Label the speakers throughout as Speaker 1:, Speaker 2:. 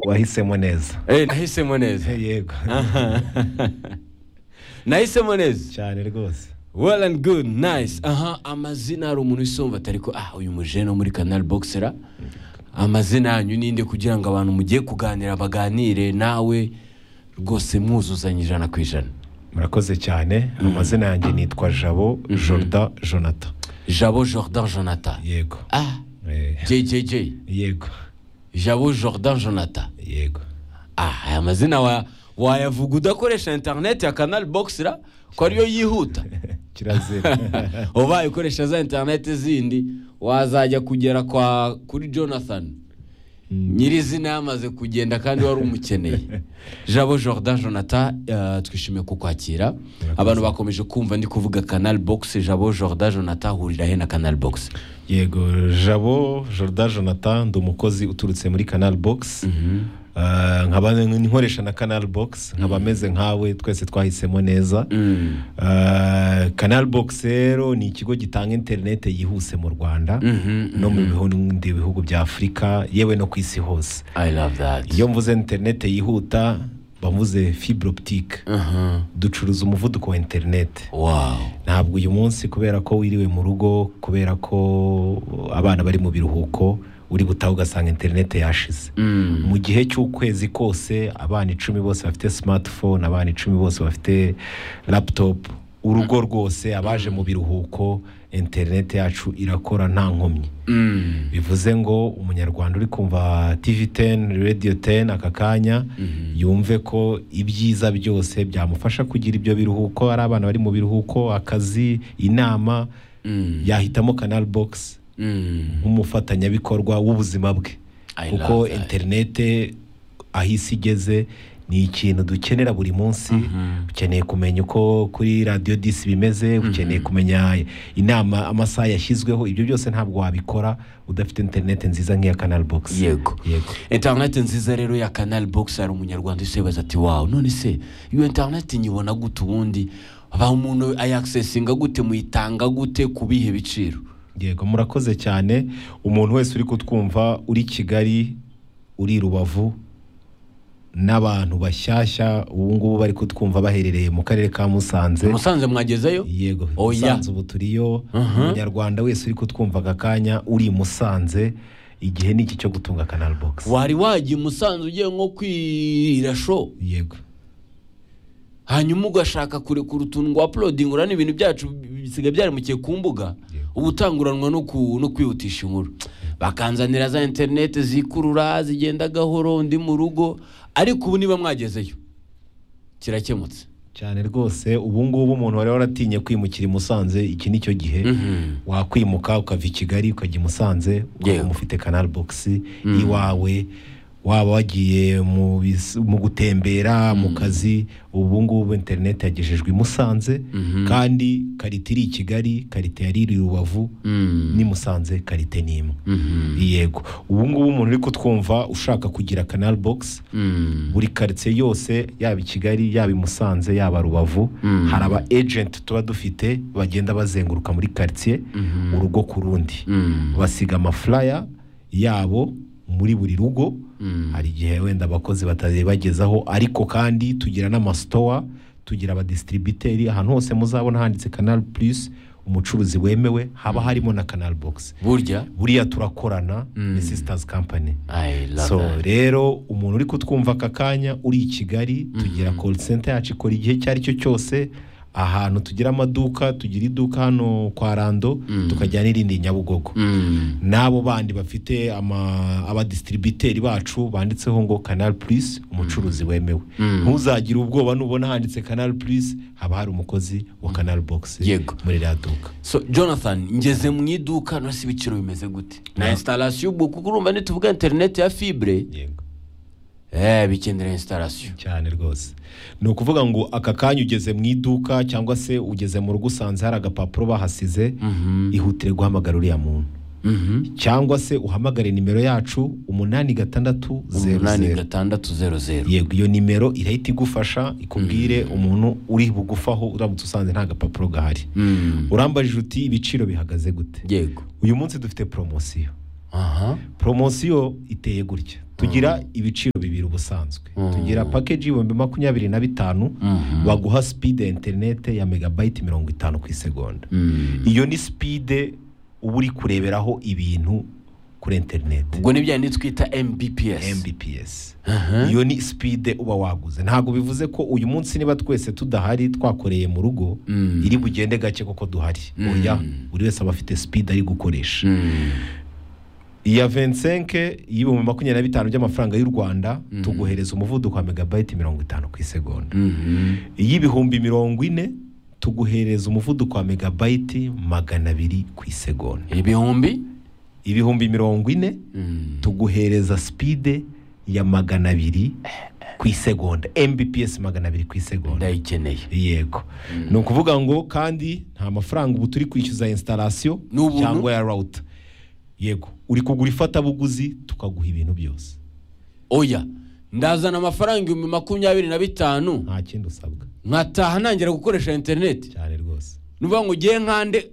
Speaker 1: wahisemo neza
Speaker 2: Eh, nahisemo neza
Speaker 1: yego
Speaker 2: nahisemo neza
Speaker 1: cyane rwose
Speaker 2: well and good nice aha amazina hari umuntu usumva atari ko ah uyu mujene wo muri canal boxera amazina yanyu ninde kugira ngo abantu mugiye kuganira baganire nawe rwose mwuzuzanye ijana ku ijana
Speaker 1: murakoze cyane amazina yanjye nitwa jabo jorda jonata
Speaker 2: jabo jordan jonathan
Speaker 1: yego
Speaker 2: ah
Speaker 1: Eh,
Speaker 2: jjj
Speaker 1: yego
Speaker 2: jabo jordan jonathan
Speaker 1: yego
Speaker 2: ah aya mazina wa wayavuga udakoresha interineti ya canal boxera ko ariyo yihuta
Speaker 1: kirazira
Speaker 2: ubaye ukoresha za interineti zindi wazajya kugera kwa kuri jonathan nyirizina yamaze kugenda kandi wari umukeneye jabo jordan jonathan eh, twishimiye kukwakira abantu bakomeje kumva ndi kuvuga canal box jabo jordan jonathan hurira he na canal box
Speaker 1: yego jabo jorda jonathan ndi umukozi uturutse muri canal box Ah, nkaba nkoresha na canal box nkaba ameze nkawe twese twahisemo neza Ah, canal box rero ni ikigo gitanga interinete yihuse mu rwanda no mu bindi bihugu bya afurika yewe no ku isi hose
Speaker 2: i love that
Speaker 1: iyo mvuze interinete yihuta bamvuze fibre optique
Speaker 2: Aha.
Speaker 1: ducuruza umuvuduko wa interinete
Speaker 2: wow
Speaker 1: ntabwo uyu munsi kubera ko wiriwe mu rugo kubera ko abana bari mu biruhuko uri gutaha ugasanga interinete yashize
Speaker 2: Mm.
Speaker 1: mu gihe cy'ukwezi kose abana icumi bose bafite smartphone abana icumi bose bafite laptop urugo rwose abaje mu biruhuko interinete yacu irakora nta nkomyi
Speaker 2: Mm.
Speaker 1: bivuze ngo umunyarwanda uri kumva tv 10 radio 10 aka kanya yumve ko ibyiza byose byamufasha kugira ibyo biruhuko ari abana bari mu biruhuko akazi inama
Speaker 2: Mm.
Speaker 1: yahitamo canal box
Speaker 2: Mm.
Speaker 1: nk'umufatanyabikorwa w'ubuzima bwe
Speaker 2: I
Speaker 1: kuko
Speaker 2: love that.
Speaker 1: interinete aho isi igeze ni ikintu dukenera buri munsi ukeneye kumenya uko kuri radiyo disi bimeze ukeneye kumenya inama amasaha yashyizweho ibyo byose ntabwo wabikora udafite interinete nziza nk'iya canal box
Speaker 2: yego
Speaker 1: yego
Speaker 2: interineti nziza rero ya canal box hari umunyarwanda usibaza ati wawe none se iyo interineti nyibona gute ubundi ba umuntu ayakisesinga gute muyitanga gute ku bihe biciro
Speaker 1: yego murakoze cyane umuntu wese uri kutwumva uri kigali uri rubavu n'abantu bashyashya ubu ngubu bari kutwumva baherereye mu karere ka musanze
Speaker 2: musanze mwagezeyo
Speaker 1: yego
Speaker 2: Oya.
Speaker 1: musanze ubu turiyo umunyarwanda wese uri kutwumva aka kanya uri i musanze igihe ni iki cyo gutunga canal box
Speaker 2: wari wagiye musanze ugiye nko kwira sho
Speaker 1: yego
Speaker 2: hanyuma ugashaka kurekura utuntu ngo uploading urane ibintu byacu bisigaye byaremukiye ku mbuga uba utanguranwa no ku- no kwihutisha inkuru bakanzanira za interineti zikurura zigenda gahoro ndi mu rugo ariko ubu niba mwagezeyo kirakemutse
Speaker 1: cyane rwose ubu ngubu umuntu wari waratinye kwimukira i musanze iki ni cyo gihe wakwimuka ukava i kigali ukajya i musanze ukaba
Speaker 2: Yego.
Speaker 1: ufite canal box iwawe waba wagiye mu bis- mu gutembera mu kazi ubu ngubu interineti yagejejwe i musanze kandi karite iri i kigali karite yari iri i rubavu ni musanze karite ni imwe yego ubu ngubu umuntu uri kutwumva ushaka kugira canal box buri karitsiye yose yaba i kigali yaba i musanze yaba rubavu hari aba ejenti tuba dufite bagenda bazenguruka muri karitsiye urugo ku rundi basiga amafuraya yabo muri buri rugo hari igihe wenda abakozi batazibagezaho ariko kandi tugira n'amasitowa tugira abadisitiribiteri ahantu hose muzabona handitse canal plus umucuruzi wemewe haba harimo na canal box
Speaker 2: burya
Speaker 1: buriya turakorana ni sisitazi kampani
Speaker 2: I love
Speaker 1: so
Speaker 2: that.
Speaker 1: rero umuntu uri kutwumva aka kanya uri i kigali tugira call center yacu ikora igihe icyo ari cyo cyose ahantu tugira amaduka tugira iduka hano kwa rando tukajyana n'irindi i nyabugogo
Speaker 2: Mm.
Speaker 1: n'abo bandi bafite ama- abadisitiribiteri bacu banditseho ngo canal plus umucuruzi wemewe ntuzagire ubwoba nubona handitse canal plus haba hari umukozi wa canal box
Speaker 2: Yego.
Speaker 1: muri rya duka
Speaker 2: so jonathan ngeze mu iduka nasi ibiciro bimeze gute na instalasiyo ubwo kuko urumva nituvuga interineti ya fibre
Speaker 1: yego
Speaker 2: eh bikenera instalasiyo
Speaker 1: cyane rwose ni ukuvuga ngo aka kanya ugeze mu iduka cyangwa se ugeze mu rugo usanze hari agapapuro bahasize ihutire guhamagara uriya muntu cyangwa se uhamagare nimero yacu umunani gatandatu zeru
Speaker 2: umunani
Speaker 1: zeru
Speaker 2: gatandatu zeru zeru
Speaker 1: yego iyo nimero irahita igufasha ikubwire umuntu uri bugufaho uramutse usanze nta gapapuro gahari
Speaker 2: Mm.
Speaker 1: urambajije uti ibiciro bihagaze gute
Speaker 2: yego
Speaker 1: uyu munsi dufite poromosiyo
Speaker 2: aha
Speaker 1: poromosiyo iteye gutya tugira ibiciro bibiri busanzwe
Speaker 2: Mm.
Speaker 1: tugira pakeji y'ibihumbi makumyabiri na bitanu
Speaker 2: Mhm.
Speaker 1: baguha sipide ya interinete ya megabayiti mirongo itanu ku isegonda
Speaker 2: Mm.
Speaker 1: iyo ni sipide uba uri kureberaho ibintu kuri interinete
Speaker 2: ubwo ni bya ndi twita mbps
Speaker 1: mbps
Speaker 2: Aha.
Speaker 1: iyo ni sipide uba waguze ntabwo bivuze ko uyu munsi niba twese tudahari twakoreye mu rugo
Speaker 2: Mm.
Speaker 1: iri bugende gake kuko duhari oya buri wese aba afite sipide ari gukoresha
Speaker 2: Mm.
Speaker 1: iya vensenke y'ibihumbi makumyabiri na bitanu by'amafaranga y'u rwanda tuguhereza umuvuduko wa megabayiti mirongo itanu ku isegonda
Speaker 2: Mhm.
Speaker 1: iy'ibihumbi mirongo ine tuguhereza umuvuduko wa megabayiti magana abiri ku isegonda
Speaker 2: ibihumbi
Speaker 1: ibihumbi mirongo ine
Speaker 2: Mm.
Speaker 1: tuguhereza sipide ya magana abiri ku isegonda mbps magana abiri ku isegonda
Speaker 2: ndayikeneye
Speaker 1: yego ni ukuvuga ngo kandi nta mafaranga ubu turi kwishyuza instalasiyo
Speaker 2: Ni ubuntu?
Speaker 1: cyangwa ya rawuta yego uri kugura ifatabuguzi tukaguha ibintu byose
Speaker 2: oya ndazana amafaranga ibihumbi makumyabiri na bitanu
Speaker 1: nta kindi usabwa
Speaker 2: nkataha ntangira gukoresha interineti
Speaker 1: cyane rwose
Speaker 2: ni ukuvuga ngo ugiye nkande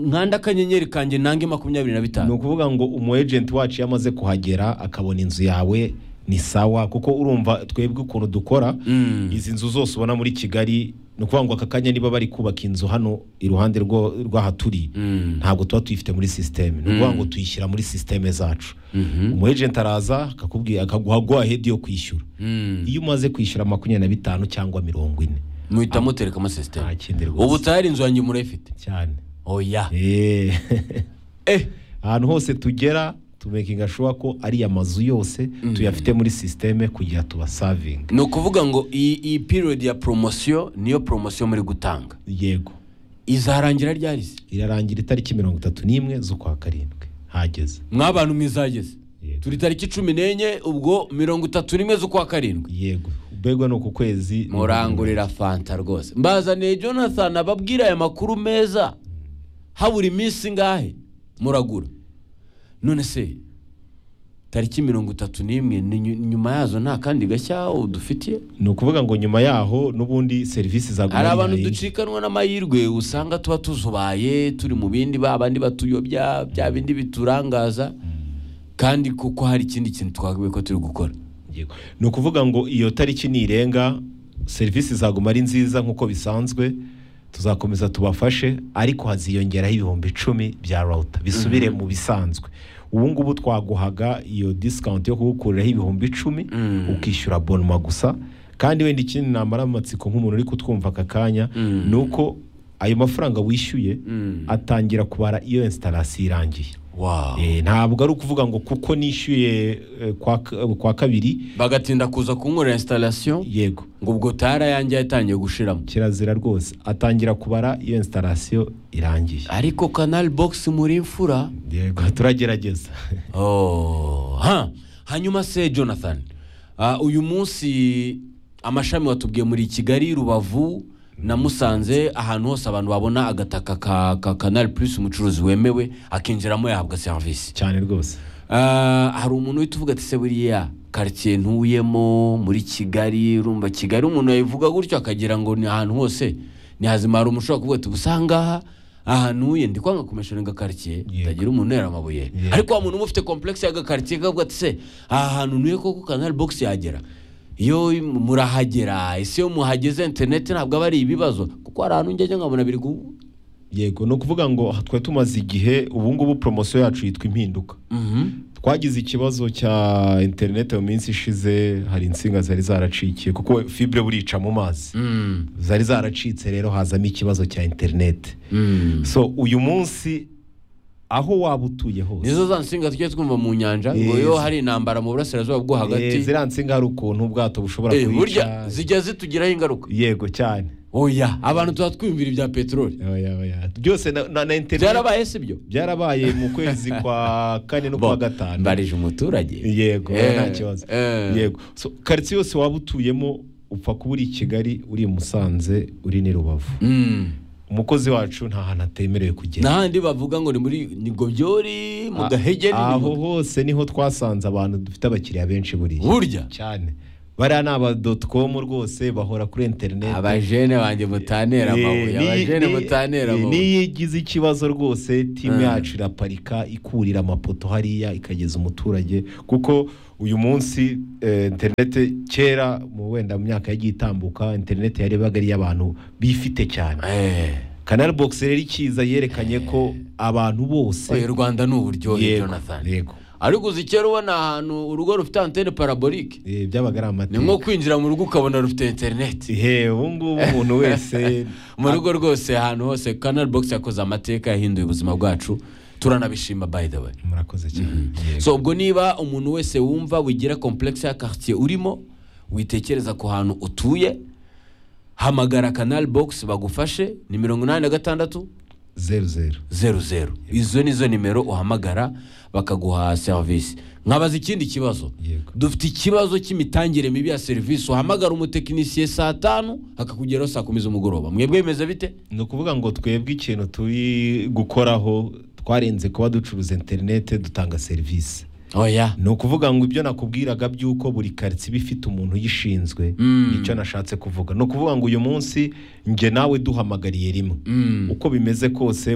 Speaker 2: nkande akanyenyeri kanjye nange makumyabiri na
Speaker 1: ni
Speaker 2: bitanu
Speaker 1: ukuvuga ngo umu ejenti wacu iyo amaze kuhagera akabona inzu yawe ni sawa kuko urumva twebwe ukuntu dukora
Speaker 2: Mm.
Speaker 1: izi nzu zose ubona muri kigali ni ukuvuga ngo aka kanya niba bari kubaka inzu hano iruhande rwo- rw'aha turi
Speaker 2: Mm.
Speaker 1: ntabwo tuba tuyifite muri sisiteme ni ukuvuga ngo tuyishyira muri sisiteme zacu
Speaker 2: Mhm.
Speaker 1: umu ejenti araza akakubwira akaguha guhahedi yo kwishyura
Speaker 2: Mm.
Speaker 1: iyo umaze kwishyura makumyabiri na bitanu cyangwa mirongo ine
Speaker 2: muhita mutereka amasisiteme
Speaker 1: nta kindi
Speaker 2: ubu
Speaker 1: rwose
Speaker 2: tayari inzu yanjye murayifite
Speaker 1: cyane
Speaker 2: oya
Speaker 1: Eh.
Speaker 2: eh
Speaker 1: ahantu hose tugera tumekinga shuwa ko ari amazu yose tuyafite muri sisiteme kugira tubasavinge
Speaker 2: ni ukuvuga ngo iyi iyi piriyodi ya poromosiyo niyo poromosiyo muri gutanga
Speaker 1: yego
Speaker 2: izarangira ryarize
Speaker 1: irarangira itariki mirongo itatu n'imwe z'ukwa karindwi hageze
Speaker 2: mw'abantu mwizageze
Speaker 1: Yego.
Speaker 2: turi tariki cumi n'enye ubwo mirongo itatu n'imwe z'ukwa karindwi
Speaker 1: yego ubegwa ni uku kwezi
Speaker 2: murangurira fanta rwose mbazaniye jonathan ababwira aya makuru meza habura iminsi ingahe muragura none se tariki mirongo itatu n'imwe ni nyu- nyuma yazo nta kandi gashya dufitiye
Speaker 1: ni ukuvuga ngo nyuma yaho n'ubundi serivisi za
Speaker 2: hari abantu
Speaker 1: Guverineri-
Speaker 2: ducikanwa n'amahirwe usanga tuba tuzubaye turi mu bindi ba bandi batuyobya bya bindi biturangaza kandi kuko hari ikindi kintu twagabe ko turi gukora
Speaker 1: Yego. ni ukuvuga ngo iyo tariki nirenga serivisi zaguma ari nziza nk'uko bisanzwe tuzakomeza tubafashe ariko haziyongeraho ibihumbi icumi bya rawuta bisubire mu bisanzwe ubu ngubu twaguhaga iyo disikawunti yo kugukuriraho ibihumbi icumi ukishyura bonuma gusa kandi wenda ikindi namara amatsiko nk'umuntu uri kutwumva aka kanya ni uko ayo mafaranga wishyuye atangira kubara iyo instalasiyo irangiye
Speaker 2: wow.
Speaker 1: Eh, ntabwo ari ukuvuga ngo kuko nishyuye eh, kwa ka- kwa kabiri
Speaker 2: bagatinda kuza kunkorera installation
Speaker 1: yego
Speaker 2: ngo ubwo tara yanjye yatangiye gushiramo
Speaker 1: kirazira rwose atangira kubara iyo instalasiyo irangiye
Speaker 2: ariko canal box muri imfura
Speaker 1: yego turagerageza
Speaker 2: oh. ha. hanyuma se jonathan ah, uyu munsi amashami watubwiye muri kigali rubavu na musanze ahantu hose abantu babona agataka ka, ka canal plus umucuruzi wemewe akinjiramo yahabwa serivisi
Speaker 1: cyane rwose
Speaker 2: Ah, hari umuntu uhita uvuga ati se buriya karitsiye ntuyemo muri kigali urumva kigali umuntu yabivuga gutyo akagira ngo ni ahantu hose ni hazima hari umuntu ushobora kuvuga ati ubu ngaha ahantu uye ndi kwanga kumesharinga karitsiye
Speaker 1: Yego.
Speaker 2: ndagira umuntu unera amabuye
Speaker 1: Yego.
Speaker 2: ariko wa muntu uba ufite komplekisi y'agakaritsiye kavuga ati se aha hantu ntuye koko kanari bogisi yagera iyo murahagera ese iyo muhageze interineti ntabwo aba ari ibibazo kuko hari ahantu ngeze nkabona biri gu
Speaker 1: yego ni ukuvuga ngo aha twari tumaze igihe ubu ngubu poromosiyo yacu yitwa impinduka
Speaker 2: Mhm.
Speaker 1: twagize ikibazo cya interineti mu minsi ishize hari insinga zari zaracikiye kuko fibure burica mu mazi
Speaker 2: Mm.
Speaker 1: zari zaracitse rero hazamo ikibazo cya interineti
Speaker 2: Mm.
Speaker 1: so uyu munsi aho waba utuye hose
Speaker 2: nizo za nsinga tujye twumva mu nyanja ngo
Speaker 1: Eh,
Speaker 2: iyo
Speaker 1: zi-
Speaker 2: hari intambara mu burasirazuba bwo
Speaker 1: Eh,
Speaker 2: hagati
Speaker 1: ziriya nsinga hari ukuntu ubwato bushobora
Speaker 2: Eh, burya
Speaker 1: kubica
Speaker 2: zijya zitugiraho ingaruka
Speaker 1: yego cyane
Speaker 2: oya abantu tuba twiyumvira ibya peteroli
Speaker 1: Oya, oya. byose na- na na interineti
Speaker 2: byarabaye si byo
Speaker 1: byarabaye mu kwezi kwa kane no kwa
Speaker 2: Bo,
Speaker 1: gatanu
Speaker 2: mbarije umuturage
Speaker 1: yego
Speaker 2: Eh,
Speaker 1: nta kibazo
Speaker 2: eh.
Speaker 1: yego So, karitsiye yose waba utuyemo upfa kuba uri i kigali uri i musanze uri n'i rubavu
Speaker 2: Mm.
Speaker 1: umukozi wacu nta hantu atemerewe kugenda
Speaker 2: n'ahandi bavuga ngo ni muri ni gobyori mu
Speaker 1: A-
Speaker 2: gahege ni
Speaker 1: aho
Speaker 2: mu-
Speaker 1: hose niho twasanze abantu dufite abakiriya benshi buriya
Speaker 2: burya
Speaker 1: cyane bariya ni aba doti komu rwose bahora kuri interineti
Speaker 2: abajene banjye mutanera amabuye abajene mutanera amabuye
Speaker 1: niyo igize ikibazo rwose timu
Speaker 2: Mm.
Speaker 1: yacu iraparika ikurira amapoto hariya ikageza umuturage kuko uyu munsi eh, interinete kera mu wenda mu myaka yagiye itambuka interinete yarebaga ari iy'abantu bifite cyane
Speaker 2: Eh,
Speaker 1: kanari bogisi rero ikiza yerekanye ko abantu bose
Speaker 2: oya, u rwanda ni uburyohe
Speaker 1: Yego,
Speaker 2: jonathan
Speaker 1: yego
Speaker 2: ariko uzi kera ubona ahantu urugo rufite antene parabolike
Speaker 1: Eh, byabaga ari
Speaker 2: ni nko
Speaker 1: amateka
Speaker 2: kwinjira mu rugo ukabona rufite interineti
Speaker 1: ihe ubu ngubu umuntu wese
Speaker 2: mu rugo rwose ahantu hose kanari bogisi yakoze amateka yahinduye ubuzima bwacu turanabishima by the way
Speaker 1: murakoze cyane Yego.
Speaker 2: so ubwo niba umuntu wese wumva wigira komplekisi ya karitsiye urimo witekereza ku hantu utuye hamagara kanari bogisi bagufashe ni mirongo inani na gatandatu
Speaker 1: zeru zeru
Speaker 2: zeru zeru izo nizo nimero uhamagara bakaguha serivisi nkabaza ikindi kibazo
Speaker 1: Yego.
Speaker 2: dufite ikibazo cy'imitangire mibi ya serivisi uhamagara umutekinisiye saa tanu akakugeraho saa kumi z'umugoroba mwebwe bimeze bite
Speaker 1: ni ukuvuga ngo twebwe ikintu turi gukoraho twarenze kuba ducuruza interinete dutanga serivisi
Speaker 2: oya
Speaker 1: ni ukuvuga ngo ibyo nakubwiraga by'uko buri karitsiye iba ifite umuntu uyishinzwe
Speaker 2: Mm.
Speaker 1: nicyo nashatse kuvuga ni ukuvuga ngo uyu munsi njye nawe duhamagariye rimwe
Speaker 2: Mm.
Speaker 1: uko bimeze kose